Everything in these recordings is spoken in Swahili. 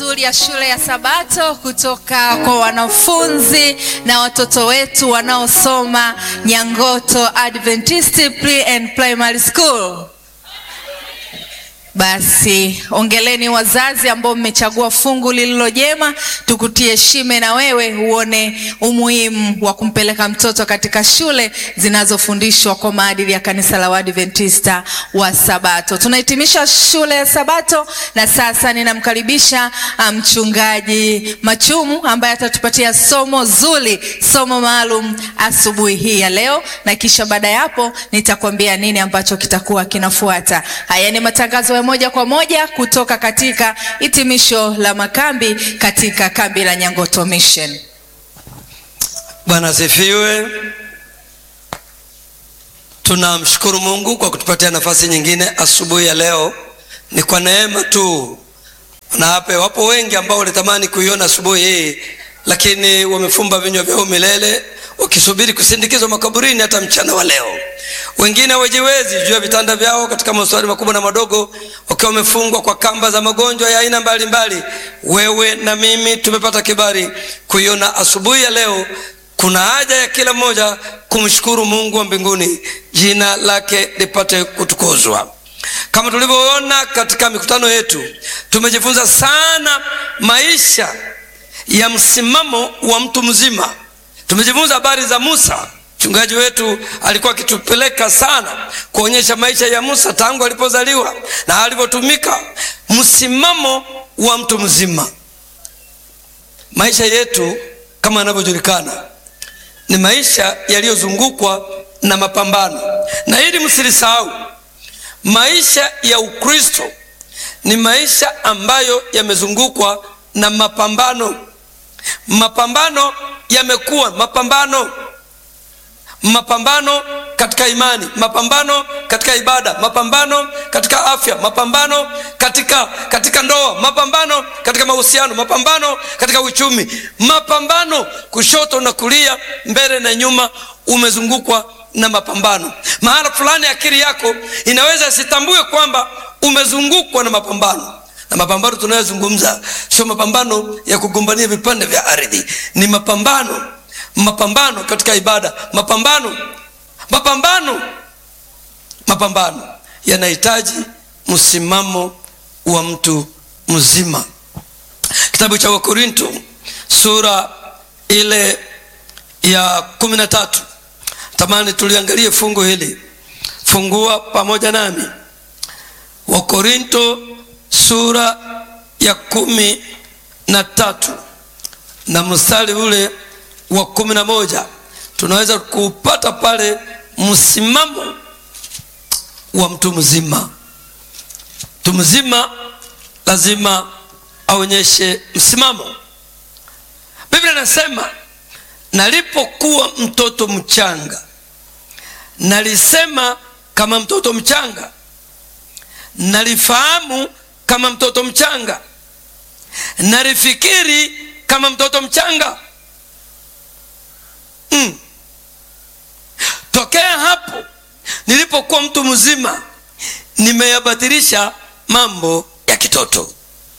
nzuri ya shule ya Sabato kutoka kwa wanafunzi na watoto wetu wanaosoma Nyangoto Adventist Pre and Primary School. Basi ongeleni wazazi ambao mmechagua fungu lililo jema, tukutie shime na wewe uone umuhimu wa kumpeleka mtoto katika shule zinazofundishwa kwa maadili ya kanisa la Waadventista wa Sabato. Tunahitimisha shule ya Sabato na sasa ninamkaribisha mchungaji Machumu ambaye atatupatia somo zuri, somo maalum asubuhi hii ya leo, na kisha baada ya hapo nitakwambia nini ambacho kitakuwa kinafuata. Haya ni matangazo ya moja kwa moja kutoka katika hitimisho la makambi katika kambi la Nyangoto Mission. Bwana asifiwe. Tunamshukuru Mungu kwa kutupatia nafasi nyingine asubuhi ya leo. Ni kwa neema tu, na hapa wapo wengi ambao walitamani kuiona asubuhi hii, lakini wamefumba vinywa vyao milele wakisubiri kusindikizwa makaburini hata mchana wa leo. Wengine hawajiwezi juu ya vitanda vyao katika mahospitali makubwa na madogo, wakiwa wamefungwa kwa kamba za magonjwa ya aina mbalimbali. Wewe na mimi tumepata kibali kuiona asubuhi ya leo. Kuna haja ya kila mmoja kumshukuru Mungu wa mbinguni, jina lake lipate kutukuzwa. Kama tulivyoona katika mikutano yetu, tumejifunza sana maisha ya msimamo wa mtu mzima. Tumejifunza habari za Musa. Mchungaji wetu alikuwa akitupeleka sana kuonyesha maisha ya Musa tangu alipozaliwa na alivyotumika, msimamo wa mtu mzima. Maisha yetu kama yanavyojulikana ni maisha yaliyozungukwa na mapambano, na hili msilisahau, maisha ya Ukristo ni maisha ambayo yamezungukwa na mapambano. Mapambano yamekuwa mapambano mapambano katika imani, mapambano katika ibada, mapambano katika afya, mapambano katika, katika ndoa, mapambano katika mahusiano, mapambano katika uchumi, mapambano kushoto na kulia, mbele na nyuma, umezungukwa na mapambano. Mahala fulani akili yako inaweza isitambue kwamba umezungukwa na mapambano na mapambano tunayozungumza sio mapambano ya kugombania vipande vya ardhi, ni mapambano mapambano katika ibada, mapambano mapambano mapambano yanahitaji msimamo wa mtu mzima. Kitabu cha Wakorinto sura ile ya kumi na tatu, tamani tuliangalie fungu hili. Fungua pamoja nami Wakorinto sura ya kumi na tatu na mstari ule wa kumi na moja tunaweza kuupata pale msimamo wa mtu mzima. Mtu mzima lazima aonyeshe msimamo. Biblia inasema nalipokuwa mtoto mchanga nalisema kama mtoto mchanga, nalifahamu kama mtoto mchanga, nalifikiri kama mtoto mchanga. Mm. Tokea hapo nilipokuwa mtu mzima nimeyabadilisha mambo ya kitoto.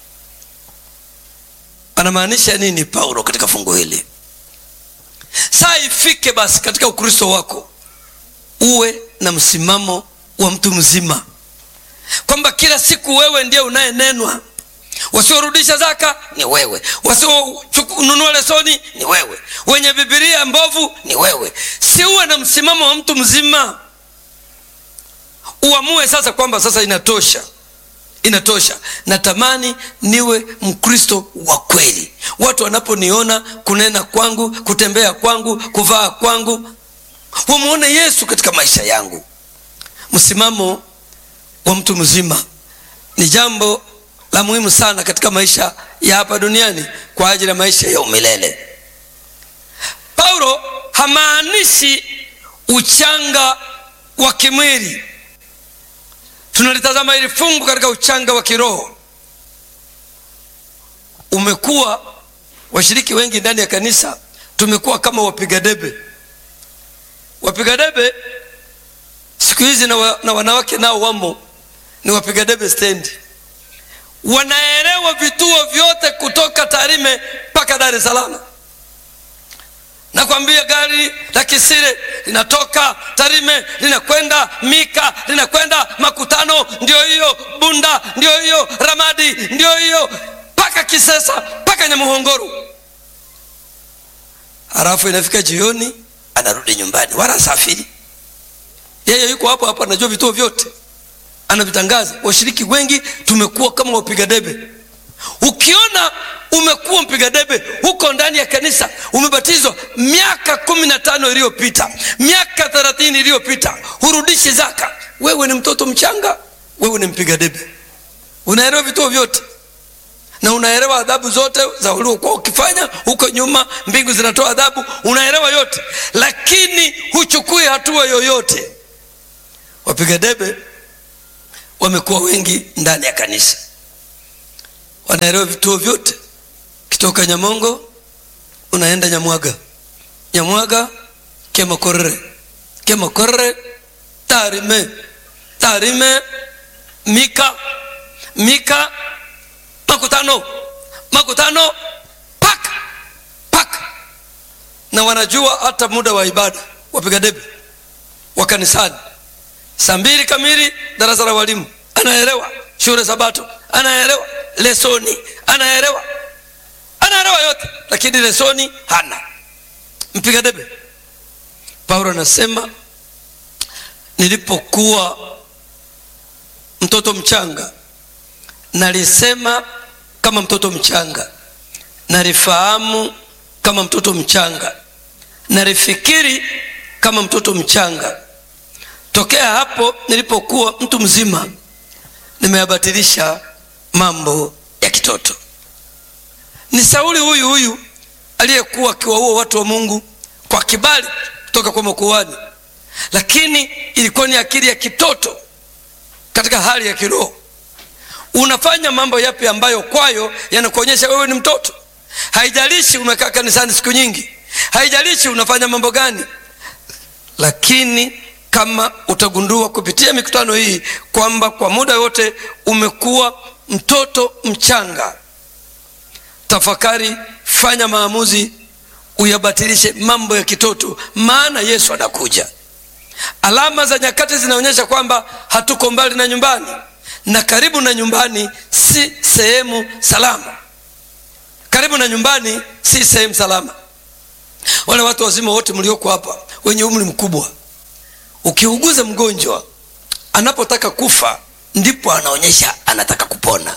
Anamaanisha nini Paulo katika fungu hili? Saa ifike basi katika Ukristo wako uwe na msimamo wa mtu mzima, kwamba kila siku wewe ndiye unayenenwa wasiorudisha zaka ni wewe, wasionunua lesoni ni wewe, wenye bibilia mbovu ni wewe. Si uwe na msimamo wa mtu mzima, uamue sasa kwamba sasa inatosha, inatosha. Natamani niwe Mkristo wa kweli, watu wanaponiona, kunena kwangu, kutembea kwangu, kuvaa kwangu, wamwone Yesu katika maisha yangu. Msimamo wa mtu mzima ni jambo la muhimu sana katika maisha ya hapa duniani kwa ajili ya maisha ya umilele. Paulo hamaanishi uchanga wa kimwili. Tunalitazama hili fungu katika uchanga wa kiroho. Umekuwa washiriki wengi ndani ya kanisa tumekuwa kama wapiga debe. Wapiga debe siku hizi na, wa, na wanawake nao wamo, ni wapiga debe stendi wanaelewa vituo vyote tarime mpaka dar es salaam nakwambia gari la kisire linatoka tarime linakwenda mika linakwenda makutano ndio hiyo bunda ndio hiyo ramadi ndio hiyo mpaka kisesa mpaka nyamuhongoro halafu inafika jioni anarudi nyumbani wala safiri yeye yuko hapo hapo anajua vituo vyote anavitangaza washiriki wengi tumekuwa kama wapiga debe ukiona umekuwa mpiga debe huko ndani ya kanisa umebatizwa miaka kumi na tano iliyopita miaka thelathini iliyopita hurudishi zaka wewe ni mtoto mchanga wewe ni mpiga debe unaelewa vituo vyote na unaelewa adhabu zote za uliokuwa ukifanya huko nyuma mbingu zinatoa adhabu unaelewa yote lakini huchukui hatua yoyote wapiga debe wamekuwa wengi ndani ya kanisa wanaelewa vituo vyote kitoka nyamongo unaenda nyamwaga nyamwaga kemakorere kemakorere tarime tarime mika mika makutano makutano paka paka na wanajua hata muda wa ibada wapiga debe wa kanisani saa mbili kamili darasa la walimu anaelewa shule sabato anaelewa lesoni anaelewa anaelewa yote lakini lesoni hana mpiga debe paulo anasema nilipokuwa mtoto mchanga nalisema kama mtoto mchanga nalifahamu kama mtoto mchanga nalifikiri kama mtoto mchanga tokea hapo nilipokuwa mtu mzima nimeyabatilisha mambo ya kitoto ni sauli huyu huyu aliyekuwa akiwaua watu wa mungu kwa kibali kutoka kwa makuhani lakini ilikuwa ni akili ya kitoto katika hali ya kiroho unafanya mambo yapi ambayo kwayo yanakuonyesha wewe ni mtoto haijalishi umekaa kanisani siku nyingi haijalishi unafanya mambo gani lakini kama utagundua kupitia mikutano hii kwamba kwa muda wote umekuwa mtoto mchanga tafakari fanya maamuzi uyabatilishe mambo ya kitoto maana yesu anakuja alama za nyakati zinaonyesha kwamba hatuko mbali na nyumbani na karibu na nyumbani si sehemu salama karibu na nyumbani si sehemu salama wale watu wazima wote mlioko hapa wenye umri mkubwa ukiuguza mgonjwa anapotaka kufa ndipo anaonyesha anataka kupona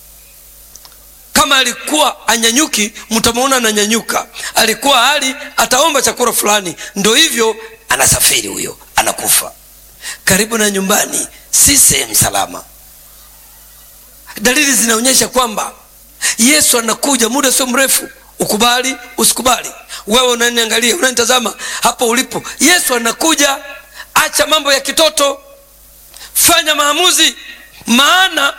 kama alikuwa anyanyuki mtamwona ananyanyuka alikuwa hali ataomba chakula fulani ndo hivyo anasafiri huyo anakufa karibu na nyumbani si sehemu salama dalili zinaonyesha kwamba yesu anakuja muda sio mrefu ukubali usikubali wewe unaniangalia unanitazama hapo ulipo yesu anakuja acha mambo ya kitoto fanya maamuzi maana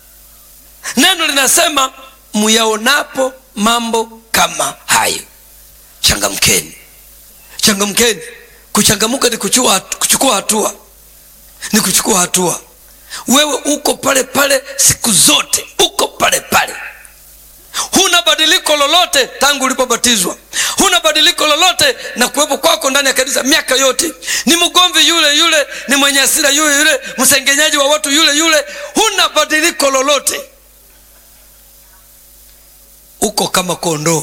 neno linasema muyaonapo mambo kama hayo changamkeni changamkeni kuchangamuka ni kuchukua, kuchukua hatua ni kuchukua hatua wewe uko pale pale siku zote uko pale pale huna badiliko lolote tangu ulipobatizwa huna badiliko lolote na kuwepo kwako ndani ya kanisa miaka yote ni mgomvi yule yule ni mwenye asira yule yule msengenyaji wa watu yule yule huna badiliko lolote uko kama kondoo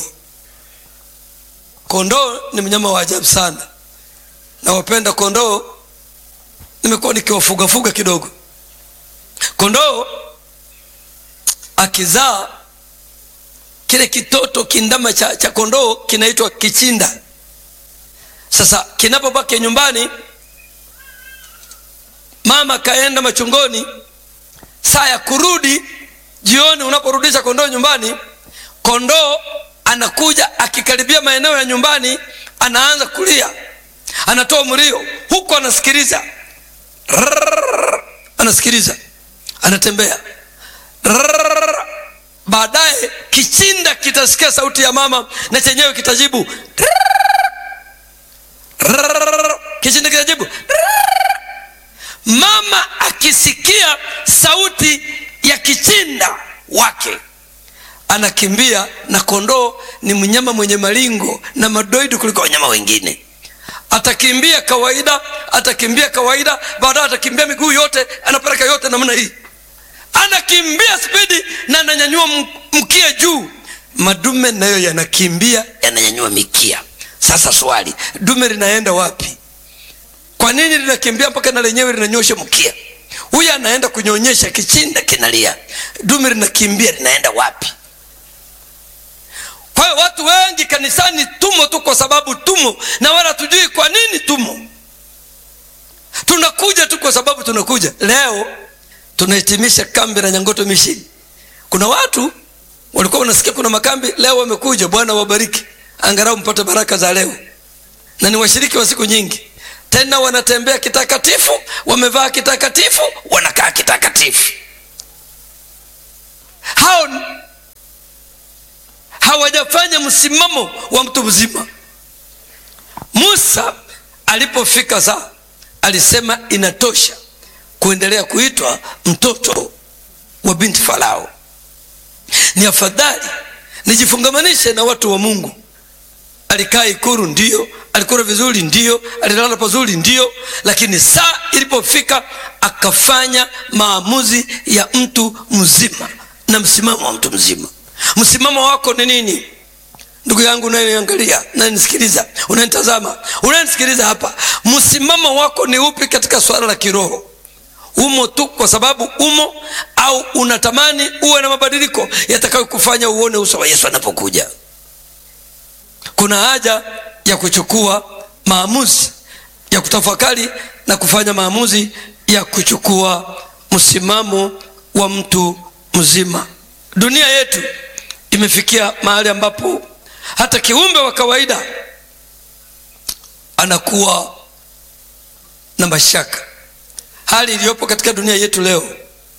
kondoo ni mnyama wa ajabu sana nawapenda kondoo nimekuwa nikiwafugafuga kidogo kondoo akizaa kile kitoto kindama cha, cha kondoo kinaitwa kichinda sasa kinapobaki nyumbani mama kaenda machungoni saa ya kurudi jioni unaporudisha kondoo nyumbani kondoo anakuja akikaribia maeneo ya nyumbani anaanza kulia anatoa mlio huku anasikiliza Rrrr, anasikiliza anatembea Rrrr, baadaye kichinda kitasikia sauti ya mama na chenyewe kitajibu Rrrr, kichinda kitajibu Rrrr. mama akisikia sauti ya kichinda wake anakimbia na kondoo ni mnyama mwenye malingo na madoido kuliko wanyama wengine atakimbia kawaida atakimbia kawaida baadaye atakimbia miguu yote anapeleka yote namna hii anakimbia spidi na ananyanyua mkia juu madume nayo yanakimbia yananyanyua mikia sasa swali dume linaenda wapi kwa nini linakimbia mpaka na lenyewe linanyosha mkia huyu anaenda kunyonyesha kichinda kinalia dume linakimbia linaenda wapi kwa hiyo watu wengi kanisani tumo tu kwa sababu tumo na wala tujui kwa nini tumo tunakuja tu kwa sababu tunakuja leo tunahitimisha kambi la nyangoto mishini kuna watu walikuwa wanasikia kuna makambi leo wamekuja bwana wabariki angalau mpate baraka za leo na ni washiriki wa siku nyingi tena wanatembea kitakatifu wamevaa kitakatifu wanakaa kitakatifu hao hawajafanya msimamo wa mtu mzima musa alipofika saa alisema inatosha kuendelea kuitwa mtoto wa binti farao ni afadhali nijifungamanishe na watu wa mungu alikaa ikuru ndio alikula vizuri ndio alilala pazuri ndio lakini saa ilipofika akafanya maamuzi ya mtu mzima na msimamo wa mtu mzima msimamo wako ni nini ndugu yangu unayeniangalia unayenisikiliza unanitazama unayenisikiliza hapa msimamo wako ni upi katika swala la kiroho umo tu kwa sababu umo au unatamani uwe na mabadiliko yatakayokufanya uone uso wa yesu anapokuja kuna haja ya kuchukua maamuzi ya kutafakari na kufanya maamuzi ya kuchukua msimamo wa mtu mzima dunia yetu imefikia mahali ambapo hata kiumbe wa kawaida anakuwa na mashaka hali iliyopo katika dunia yetu leo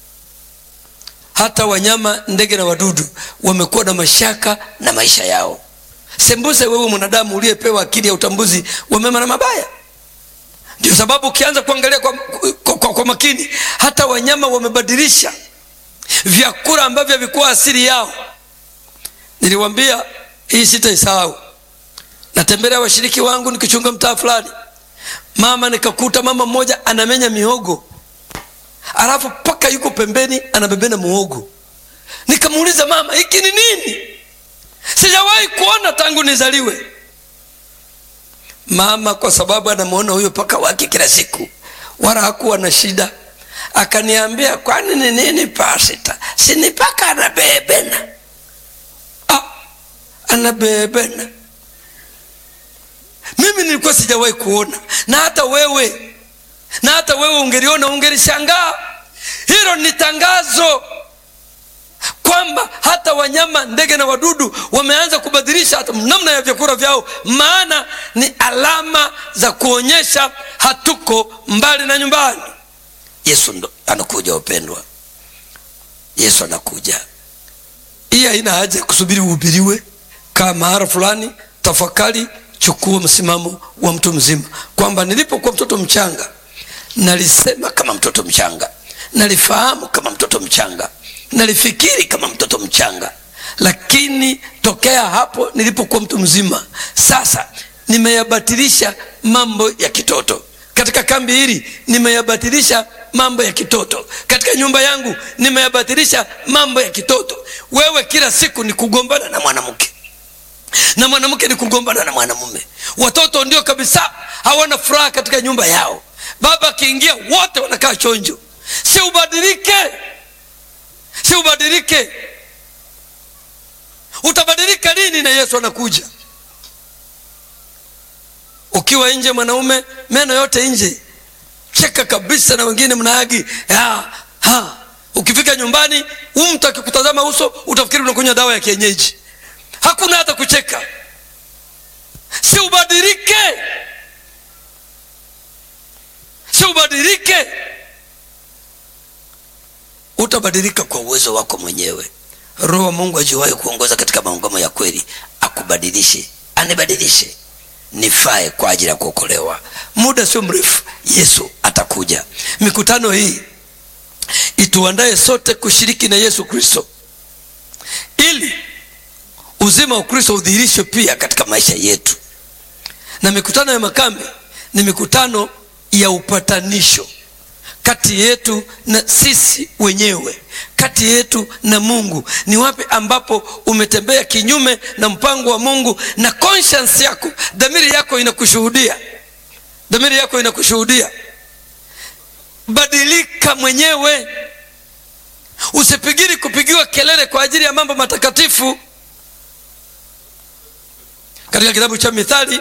hata wanyama ndege na wadudu wamekuwa na mashaka na maisha yao sembuse wewe mwanadamu uliyepewa akili ya utambuzi wa mema na mabaya ndio sababu ukianza kuangalia kwa, kwa, kwa, kwa makini hata wanyama wamebadilisha vyakula ambavyo havikuwa asili yao niliwambia hii sitaisahau natembelea washiriki wangu nikichunga mtaa fulani mama nikakuta mama mmoja anamenya mihogo alafu mpaka yuko pembeni anabebena muhogo nikamuuliza mama hiki ni nini sijawahi kuona tangu nizaliwe mama kwa sababu anamwona huyo paka wake kila siku wala hakuwa na shida akaniambia kwani ni nini pasita sini paka anabebena ah, anabebena mimi nilikuwa sijawahi kuona na hata wewe na hata wewe ungeliona ungelishangaa hilo ni tangazo kwamba hata wanyama ndege na wadudu wameanza kubadilisha hata namna ya vyakula vyao maana ni alama za kuonyesha hatuko mbali na nyumbani yesu ndo anakuja wapendwa yesu anakuja hii haina haja ya kusubiri uhubiriwe kaa mahara fulani tafakari chukua msimamo wa mtu mzima kwamba nilipokuwa mtoto mchanga nalisema kama mtoto mchanga nalifahamu kama mtoto mchanga nalifikiri kama mtoto mchanga lakini tokea hapo nilipokuwa mtu mzima sasa nimeyabatilisha mambo ya kitoto katika kambi hili nimeyabatilisha mambo ya kitoto katika nyumba yangu nimeyabatilisha mambo ya kitoto wewe kila siku ni kugombana na mwanamke na mwanamke ni kugombana na mwanamume watoto ndio kabisa hawana furaha katika nyumba yao baba akiingia wote wanakaa chonjo si ubadilike si ubadilike utabadilika lini na yesu anakuja ukiwa nje mwanaume meno yote nje cheka kabisa na wengine mnaagi ha, ha. ukifika nyumbani huu mtu akikutazama uso utafikiri unakunywa dawa ya kienyeji hakuna hata kucheka si ubadilike si ubadilike utabadilika kwa uwezo wako mwenyewe roho wa mungu ajiwahi kuongoza katika maungamo ya kweli akubadilishe anibadilishe nifae kwa ajili ya kuokolewa muda sio mrefu yesu atakuja mikutano hii ituandaye sote kushiriki na yesu kristo ili uzima wa Kristo udhihirishwe pia katika maisha yetu. Na mikutano ya makambi ni mikutano ya upatanisho kati yetu na sisi wenyewe, kati yetu na Mungu. Ni wapi ambapo umetembea kinyume na mpango wa Mungu na conscience yako, dhamiri yako inakushuhudia, dhamiri yako inakushuhudia. Badilika mwenyewe, usipigiri kupigiwa kelele kwa ajili ya mambo matakatifu. Katika kitabu cha Mithali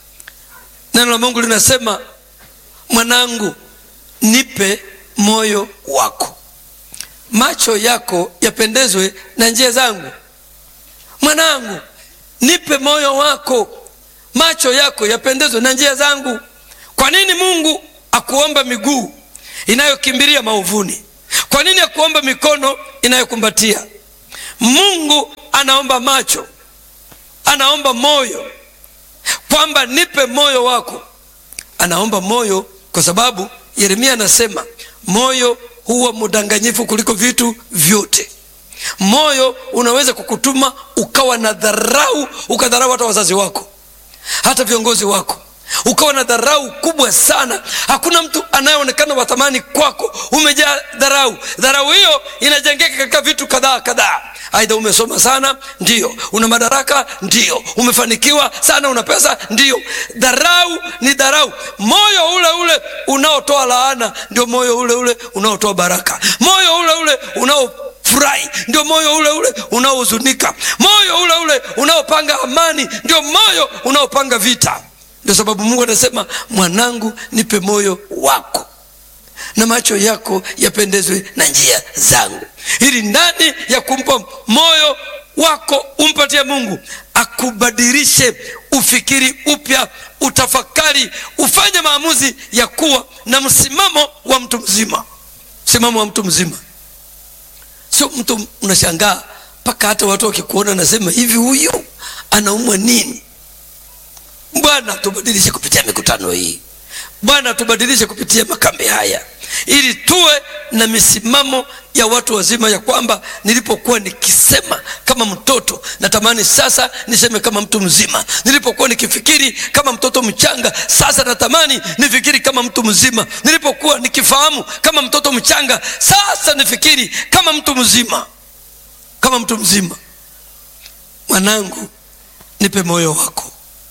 neno la Mungu linasema, mwanangu, nipe moyo wako, macho yako yapendezwe na njia zangu. Mwanangu, nipe moyo wako, macho yako yapendezwe na njia zangu. Kwa nini Mungu akuomba miguu inayokimbilia maovuni? Kwa nini akuomba mikono inayokumbatia? Mungu anaomba macho, anaomba moyo, kwamba nipe moyo wako. Anaomba moyo kwa sababu Yeremia anasema moyo huwa mdanganyifu kuliko vitu vyote. Moyo unaweza kukutuma ukawa na dharau, ukadharau hata wazazi wako, hata viongozi wako, ukawa na dharau kubwa sana. Hakuna mtu anayeonekana wa thamani kwako, umejaa dharau. Dharau hiyo inajengeka katika vitu kadhaa kadhaa. Aidha, umesoma sana, ndio. Una madaraka, ndio. Umefanikiwa sana, una pesa, ndio. Dharau ni dharau. Moyo ule ule unaotoa laana ndio moyo ule ule unaotoa baraka. Moyo ule ule unao furahi ndio moyo ule ule unaohuzunika. Moyo ule ule unaopanga amani ndio moyo unaopanga vita. Ndio sababu Mungu anasema, mwanangu, nipe moyo wako na macho yako yapendezwe na njia zangu. Ili ndani ya kumpa moyo wako umpatie Mungu akubadilishe, ufikiri upya, utafakari, ufanye maamuzi ya kuwa na msimamo wa mtu mzima. Msimamo wa mtu mzima, sio mtu unashangaa mpaka hata watu wakikuona nasema hivi, huyu anaumwa nini? Bwana tubadilishe kupitia mikutano hii. Bwana tubadilishe kupitia makambi haya, ili tuwe na misimamo ya watu wazima, ya kwamba nilipokuwa nikisema kama mtoto, natamani sasa niseme kama mtu mzima. Nilipokuwa nikifikiri kama mtoto mchanga, sasa natamani nifikiri kama mtu mzima. Nilipokuwa nikifahamu kama mtoto mchanga, sasa nifikiri kama mtu mzima, kama mtu mzima. Mwanangu, nipe moyo wako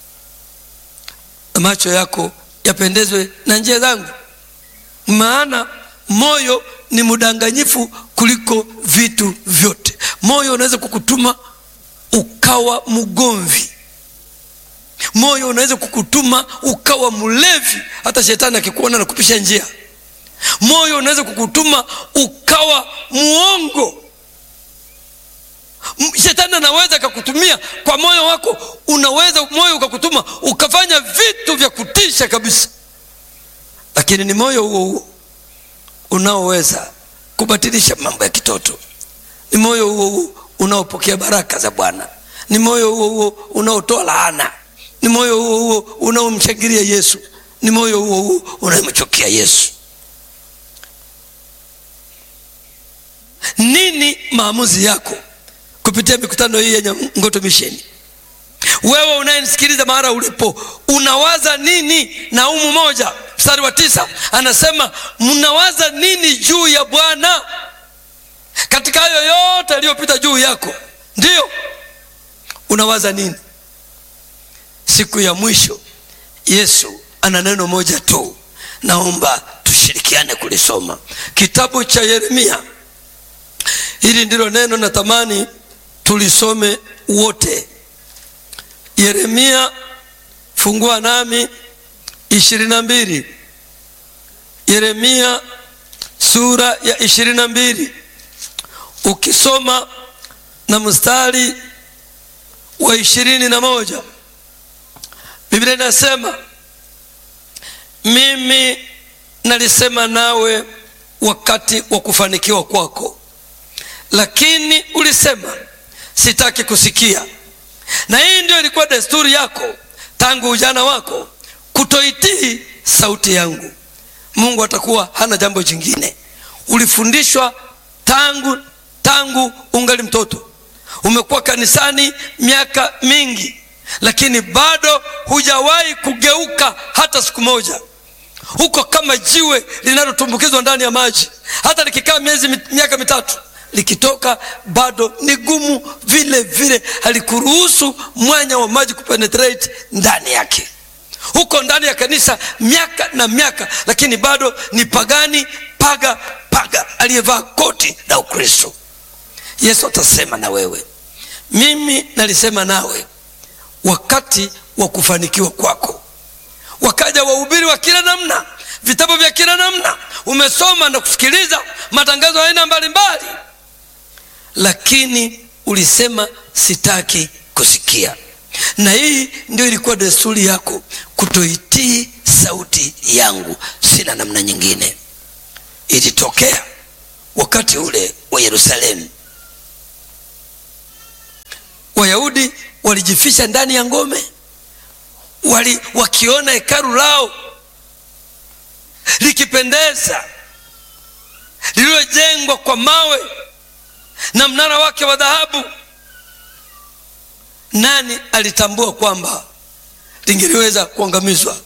na macho yako yapendezwe na njia zangu, maana moyo ni mdanganyifu kuliko vitu vyote. Moyo unaweza kukutuma ukawa mgomvi. Moyo unaweza kukutuma ukawa mlevi, hata shetani akikuona na kupisha njia. Moyo unaweza kukutuma ukawa muongo. Shetani anaweza akakutumia kwa moyo wako, unaweza moyo ukakutuma ukafanya vitu vya kutisha kabisa, lakini ni moyo huo huo unaoweza kubatilisha mambo ya kitoto. Ni moyo huo huo unaopokea baraka za Bwana. Ni moyo huo huo unaotoa laana. Ni moyo huo huo unaomshangilia Yesu. Ni moyo huo huo unayemchukia Yesu. Nini maamuzi yako kupitia mikutano hii yenye Ngoto Misheni? Wewe unayenisikiliza mahali ulipo, unawaza nini? Naumu moja mstari wa tisa anasema mnawaza nini juu ya Bwana katika hayo yote yaliyopita juu yako? Ndiyo, unawaza nini? Siku ya mwisho Yesu ana neno moja tu, naomba tushirikiane kulisoma, kitabu cha Yeremia. Hili ndilo neno natamani tulisome wote. Yeremia, fungua nami ishirini na mbili. Yeremia sura ya ishirini na mbili ukisoma na mstari wa ishirini na moja Biblia inasema mimi nalisema nawe wakati wa kufanikiwa kwako, lakini ulisema sitaki kusikia. Na hii ndio ilikuwa desturi yako tangu ujana wako, kutoitii sauti yangu. Mungu atakuwa hana jambo jingine. Ulifundishwa tangu tangu ungali mtoto, umekuwa kanisani miaka mingi lakini bado hujawahi kugeuka hata siku moja huko kama jiwe linalotumbukizwa ndani ya maji hata likikaa miezi mit, miaka mitatu likitoka bado ni gumu vile vile halikuruhusu mwanya wa maji kupenetrate ndani yake huko ndani ya kanisa miaka na miaka lakini bado ni pagani paga paga aliyevaa koti la ukristo yesu atasema na wewe mimi nalisema nawe wakati wa kufanikiwa kwako wakaja wahubiri wa kila namna vitabu vya kila namna umesoma na kusikiliza matangazo ya aina mbalimbali lakini ulisema sitaki kusikia na hii ndio ilikuwa desturi yako kutoitii sauti yangu sina namna nyingine ilitokea wakati ule wa yerusalemu wayahudi walijifisha ndani ya ngome wali wakiona hekalu lao likipendeza lililojengwa kwa mawe na mnara wake wa dhahabu nani alitambua kwamba lingeliweza kuangamizwa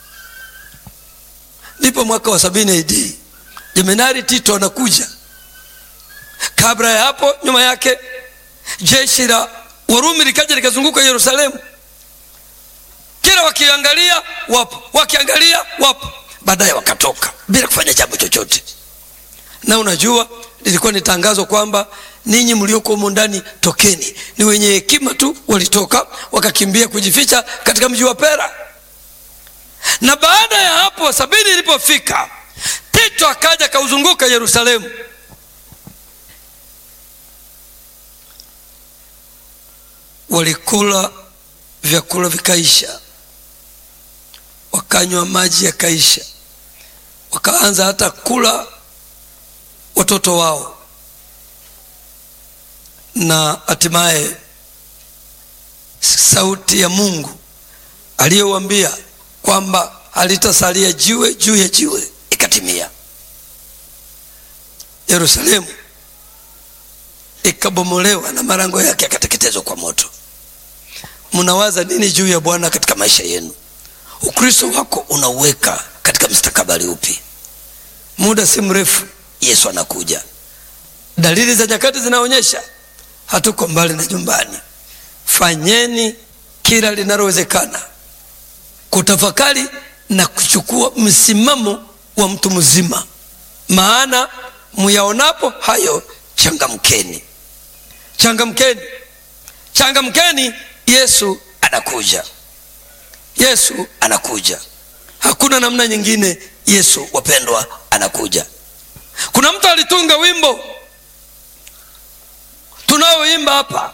ndipo mwaka wa sabini ad jemenari tito anakuja kabla ya hapo nyuma yake jeshi la warumi likaja likazunguka yerusalemu kila wakiangalia wapo wakiangalia wapo baadaye wakatoka bila kufanya jambo chochote na unajua lilikuwa ni tangazo kwamba ninyi mlioko humo ndani tokeni ni wenye hekima tu walitoka wakakimbia kujificha katika mji wa pera na baada ya hapo sabini ilipofika tito akaja akauzunguka yerusalemu walikula vyakula vikaisha wakanywa maji yakaisha wakaanza hata kula watoto wao na hatimaye sauti ya mungu aliyowambia kwamba halitasalia jiwe juu ya jiwe ikatimia yerusalemu ikabomolewa na marango yake yakateketezwa kwa moto mnawaza nini juu ya bwana katika maisha yenu ukristo wako unauweka katika mstakabali upi muda si mrefu yesu anakuja dalili za nyakati zinaonyesha hatuko mbali na nyumbani fanyeni kila linalowezekana kutafakari na kuchukua msimamo wa mtu mzima maana muyaonapo hayo changamkeni changamkeni changamkeni yesu anakuja yesu anakuja hakuna namna nyingine yesu wapendwa anakuja kuna mtu alitunga wimbo tunaoimba hapa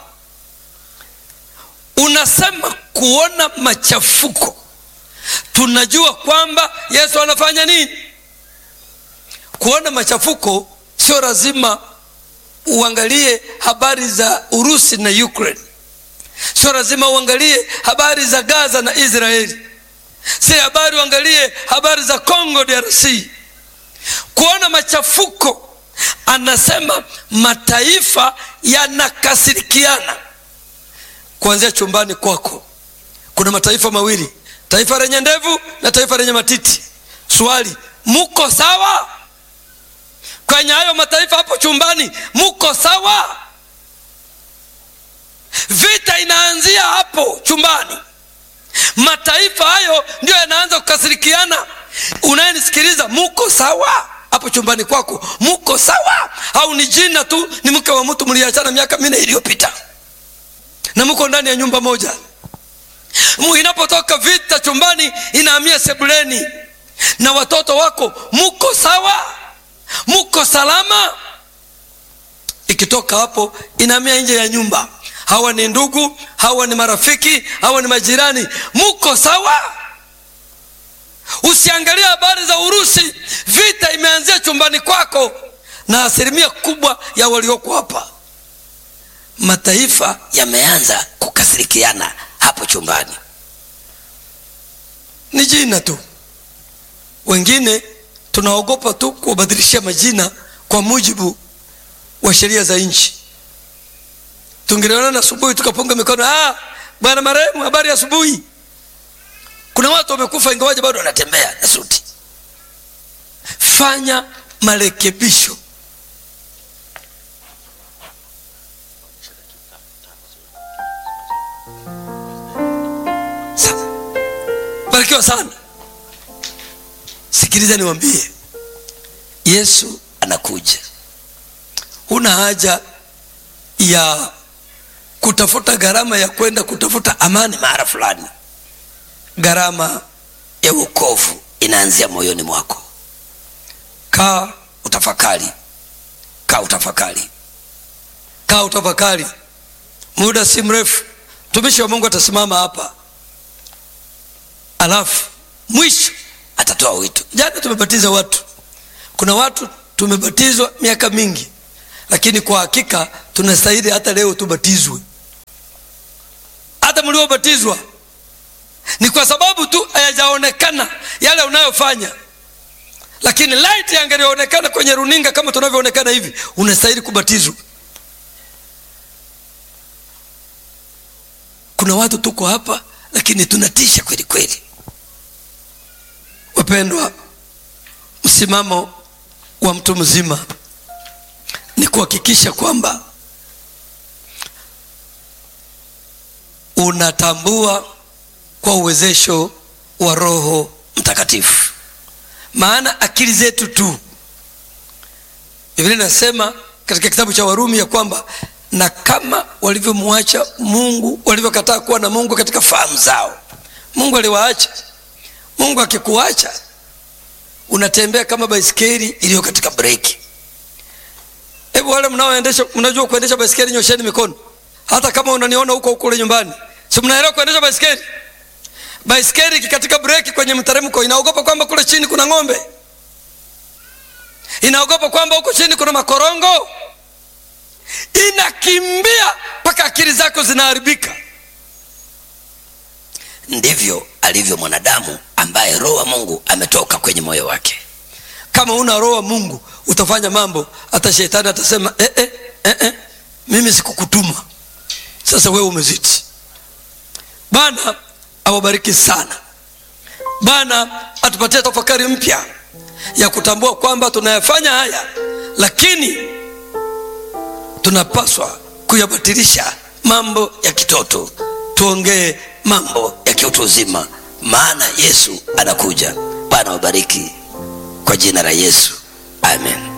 unasema kuona machafuko tunajua kwamba yesu anafanya nini kuona machafuko sio lazima uangalie habari za urusi na ukraine sio lazima uangalie habari za gaza na israeli si habari uangalie habari za congo drc kuona machafuko anasema mataifa yanakasirikiana kuanzia chumbani kwako kuna mataifa mawili taifa lenye ndevu na taifa lenye matiti swali muko sawa kwenye hayo mataifa hapo chumbani muko sawa vita inaanzia hapo chumbani mataifa hayo ndio yanaanza kukasirikiana unayenisikiliza muko sawa hapo chumbani kwako muko sawa au ni jina tu ni mke wa mtu mliachana miaka minne iliyopita na muko ndani ya nyumba moja inapotoka vita chumbani inahamia sebuleni na watoto wako muko sawa muko salama ikitoka hapo inahamia nje ya nyumba hawa ni ndugu hawa ni marafiki hawa ni majirani muko sawa usiangalie habari za urusi vita imeanzia chumbani kwako na asilimia kubwa ya walioko hapa mataifa yameanza kukasirikiana hapo chumbani ni jina tu wengine tunaogopa tu kuwabadilishia majina kwa mujibu wa sheria za nchi tungeliona asubuhi tukapunga mikono ah, bwana marehemu habari ya asubuhi kuna watu wamekufa ingawaje bado wanatembea na suti fanya marekebisho Sa- barikiwa sana sikiliza niwambie yesu anakuja huna haja ya kutafuta gharama ya kwenda kutafuta amani mahara fulani gharama ya wokovu inaanzia moyoni mwako kaa utafakari kaa utafakari kaa utafakari muda si mrefu mtumishi wa mungu atasimama hapa alafu mwisho atatoa wito jana tumebatiza watu kuna watu tumebatizwa miaka mingi lakini kwa hakika tunastahili hata leo tubatizwe hata mliobatizwa ni kwa sababu tu hayajaonekana yale unayofanya lakini light yangelionekana kwenye runinga kama tunavyoonekana hivi unastahili kubatizwa kuna watu tuko hapa lakini tunatisha kweli kweli wapendwa msimamo wa mtu mzima ni kuhakikisha kwamba unatambua kwa uwezesho wa roho mtakatifu maana akili zetu tu biblia inasema katika kitabu cha warumi ya kwamba na kama walivyomwacha mungu walivyokataa kuwa na mungu katika fahamu zao mungu aliwaacha mungu akikuacha unatembea kama baiskeli iliyo katika breki hebu wale mnaoendesha mnajua kuendesha baiskeli nyosheni mikono hata kama unaniona huko huko kule nyumbani si mnaelewa kuendesha baiskeli baiskeli ikikatika breki kwenye mteremko inaogopa kwamba kule chini kuna ng'ombe inaogopa kwamba huko chini kuna makorongo inakimbia mpaka akili zako zinaharibika ndivyo alivyo mwanadamu ambaye roho wa mungu ametoka kwenye moyo wake kama una roho wa mungu utafanya mambo hata shetani atasema eh, eh, eh, eh, mimi sikukutuma sasa wewe umezidi bwana awabariki sana bwana atupatie tafakari mpya ya kutambua kwamba tunayafanya haya lakini tunapaswa kuyabatilisha mambo ya kitoto tuongee mambo ya kiutu uzima maana yesu anakuja bwana wabariki kwa jina la yesu amen